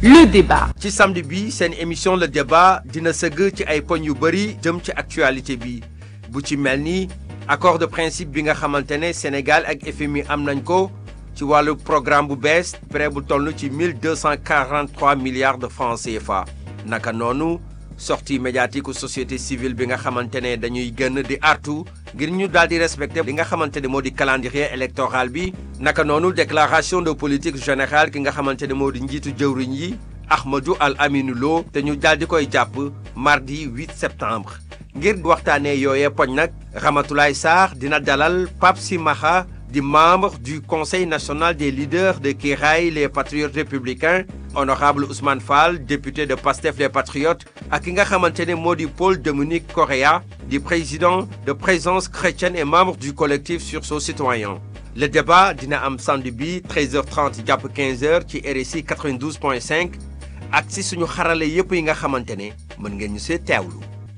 le débat. ci samedi bi seen émission le débat dina sëgg ci ay poñ yu bëri jëm ci actualité bi bu ci mel ni accord de principe bi nga xamante ne Sénégal ak FMI am nañ ko ci wàllu programme bu bees prêt bu toll ci 1243 milliards de francs CFA naka noonu sortie médiatique u société civile bi nga xamante ne dañuy gën di artu ngir ñu daal di respecter li nga xamante ne moo di calendrier électoral bi naka noonu déclaration de politique générale ki nga xamante ne moo di njiitu jëwriñ yi Ahmadou Al Aminou Lo te ñu daal di koy jàpp mardi 8 septembre ngir waxtaanee yooyee poñ nag Ramatoulaye Sarr dina dalal Pape Simaxa di membre du conseil national des leaders de Kiraay les patriotes républicains honorable Ousmane Fall député de Pastef les patriotes ak ki nga xamante ne moo di Paul Dominique Correa di président de présence chrétienne et membre du collectif sursaut citoyen le débat dina am samedi bi 13h30 jàpp 15h ci RSI 92.5 ak si suñu xarale yépp yi nga xamante ne mën ngeen ñu see teewlu.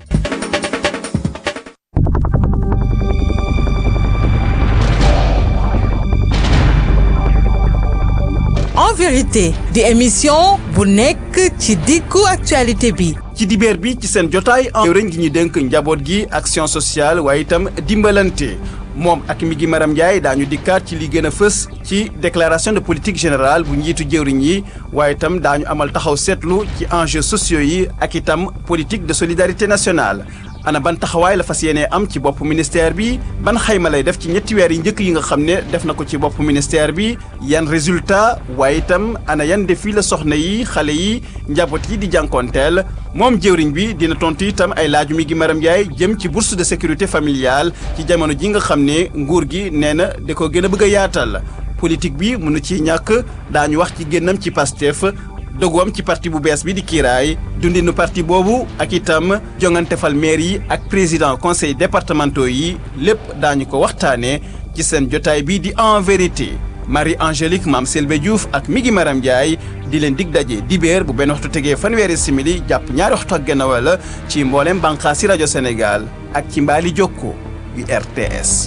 en vérité di émission bu nekk ci diggu actualité bi ci dibeer bi ci seen jotaay en réñ gi ñu dénk njaboot gi action sociale waaye itam dimbalante moom ak mi gi Maram Ndiaye daañu dikkaat ci li gën a fës ci déclaration de politique générale bu njiitu jëwriñ yi waaye itam daañu amal taxaw seetlu ci enjeux sociaux yi ak itam politique de solidarité nationale ana ban taxawaay la fas yéenee am ci bopp ministère bi ban xayma lay def ci ñetti weer yi njëkk yi nga xam ne def na ko ci bopp ministère bi yan résultat waaye itam ana yan défi la soxna yi xale yi njaboot yi di jànkoonteel moom jëwriñ bi dina tontu itam ay laaju mi gi Maram Ndiaye jëm ci bourse de sécurité familiale ci jamono ji nga xam ne nguur gi nee na da ko gën a bëgg a yaatal politique bi mënu ci ñàkk daañu wax ci génnam ci Pastef doguwam ci parti bu bees bi di kiiraay dundinu parti boobu ak itam jongante fal maire yi ak président conseil départementaux yi lépp daañu ko waxtaanee ci seen jotaay bi di en vérité Marie Angélique Mame Selbe Diouf ak Migi Maram Ndiaye di leen dig daje dibéer bu benn waxtu tegee fanweeri simili jàpp ñaari waxtu ak genn wala ci mboolem bànqaas si rajo Sénégal ak ci mbaali jokko yu RTS.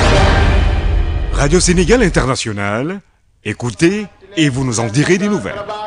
Radio Sénégal International, écoutez et vous nous en direz des nouvelles.